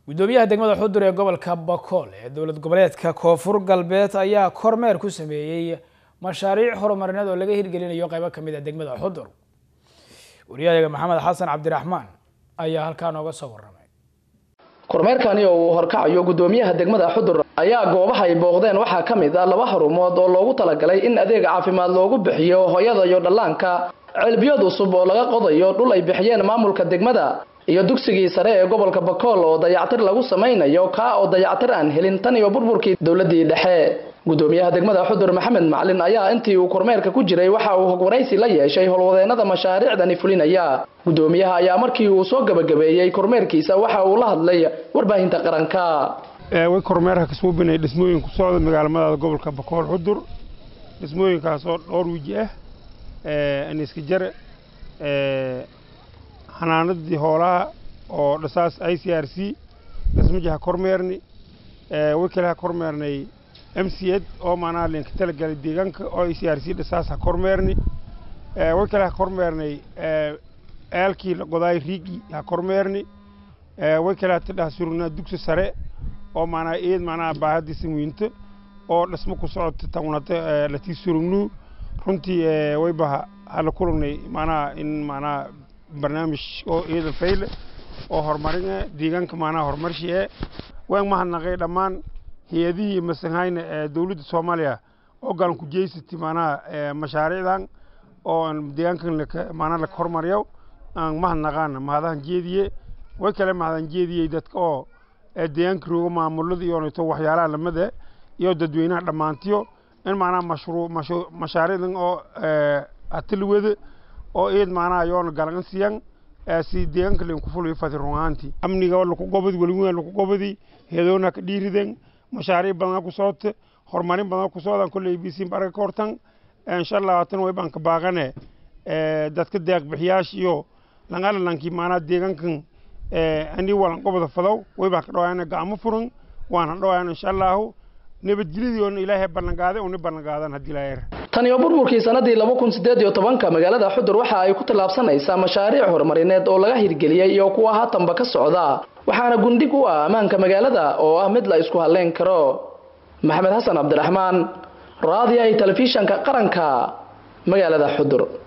guddoomiyaha degmada xudur ee gobolka bakool ee dowlad goboleedka koonfur galbeed ayaa kormeer ku sameeyey mashaariic horumarineed oo laga hirgelinayo qeybo kamid a degmada xudur wariyahayaga maxamed xasan cabdiraxmaan ayaa halkaa nooga soo waramay kormeerkani oo uu horkacayo guddoomiyaha degmada xudur ayaa goobaha ay booqdeen waxaa ka mid ah laba xarumood oo loogu talagalay in adeeg caafimaad loogu bixiyo hooyada iyo dhallaanka ceelbiyood cusub oo laga qodayo dhul ay bixiyeen maamulka degmada iyo dugsigii sare ee gobolka bakool oo dayactir lagu samaynayo kaa oo dayactir aan helin tan iyo burburkii dowladii dhexe guddoomiyaha degmada xudur maxamed macalin ayaa intii uu kormeerka ku jiray waxa uu hogwaraysi la yeeshay howlwadeenada mashaariicdani fulinaya guddoomiyaha ayaa markii uu soo gabagabeeyey kormeerkiisa waxa uu la hadlay warbaahinta qaranka way kormeerka ka suubinay dhismooyin ku socda magaalamada gobolka bakool xudur dhismooyinkaas oo dhowr wiji ah aniska jare xanaanadii hoolaha oo dhasaas i c r c dhismajaha kormeerni way kale ha kormeernay m c ed oo maanaa linka talagalay deegaanka oo i c r c dhasaas ha kormeerni way kale ha kormeernay eelkii la qodaay riigi ha kormeerni way kale ha tidhaha surugnaa dugsi sare oo maanaa eed maanaa baahadiisa muhiimto oo dhismo ku socota tawnata latii surugnuu runtii wayba hala kulagnay maanaa in maanaa barnaamij oo eedan fayle oo horumarin eh deegaanka maanaha horumarshi eh waan mahadnaqay dhammaan hay-adihii masanhayna ee dowladda soomaaliya oo galan ku jeysatay maanaha mashaariicdan oo deegaankan maanaa laka hormariyo aan mahadnaqaan mahadahan jeediye way kale mahadan jeediyey dadka oo deegaanka rooga maamulada iyo neto waxyaalaha lamida iyo dadweynaha dhammaantiyo in maanaha mashruuc mashaariicdan oo atilwada oo eed maanaha yoona galan siyan si deegaanka leen ku fulayo fati run ahaantii amniga laku gobadi weliween laku gobadi heedoona ka dhiiriden mashaariic badan ku socota horumarin badan ku socdaan kolley bisiin barga ka hortan insha allah haatan way baan ka baaqane dadka deeq bixiyaasha iyo langaalalankii maanaha deegaankan ani walan gobada fadow way baan ka dhawaana gacmo furan waan dhawaana insha allahu nabadgelyadiiona ilaahay ballanqaaday una ballanqaadan haddii ilaahay tan iyo burburkii sanadii laba kun sideed iyo tobanka magaalada xudur waxa ay ku tallaabsanaysaa mashaariic horumarineed oo laga hirgeliyey iyo kuwa haatanba ka socda waxaana gundhig u ah ammaanka magaalada oo ah mid la isku halleyn karo maxamed xasan cabdiraxmaan raadiyahay telefishanka qaranka magaalada xudur